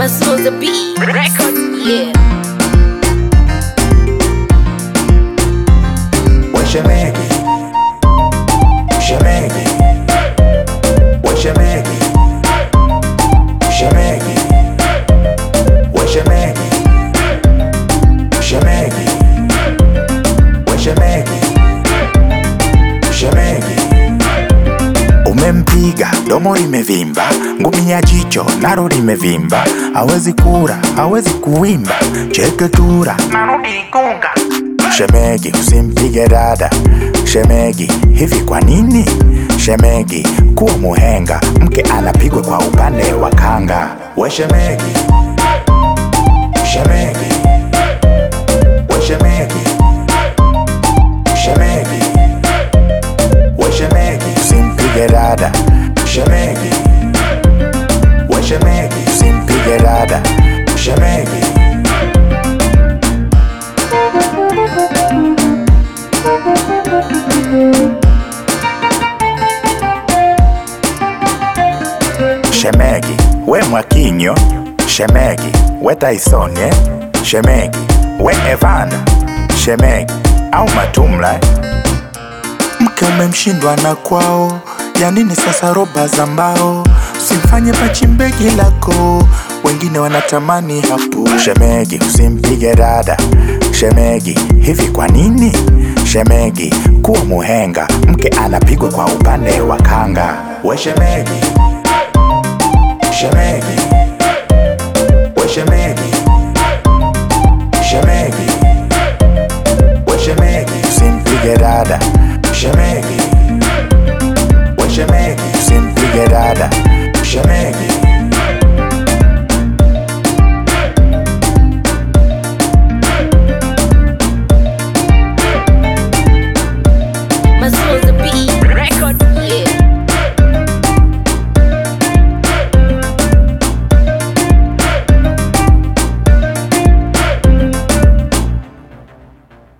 Masunza B Records, yeah. Weshemegi Shemegi Weshemegi Shemegi Weshemegi Shemegi Weshemegi Shemegi Umempiga domo limevimba, ngumi ya jicho naro limevimba, hawezi kura, hawezi kuimba, cheketura narudi kunga. Shemegi, usimpige dada. Shemegi, hivi kwa nini? Shemegi, kuwa muhenga, mke anapigwa kwa upande wa kanga. We shemegi, shemegi, we shemegi, shemegi, we shemegi, usimpige dada. Shemegi, we shemegi, usimpige dada. Shemegi. Shemegi, we Mwakinyo, Shemegi, we Tyson, eh? Shemegi, we Evander, Shemegi, au Matumla. eh? Mke umemshindwa na kwao, ya nini sasa roba za mbao? Usimfanye pachimbegi lako, wengine wanatamani hapo. Shemegi, usimpige dada. Shemegi, hivi kwa nini? Shemegi, kuwa muhenga, mke anapigwa kwa upande wa kanga. We shemegi, Shemegi, we shemegi, shemegi, we shemegi, usimpige dada. Shemegi, we shemegi, usimpige dada. Shemegi. Masunza B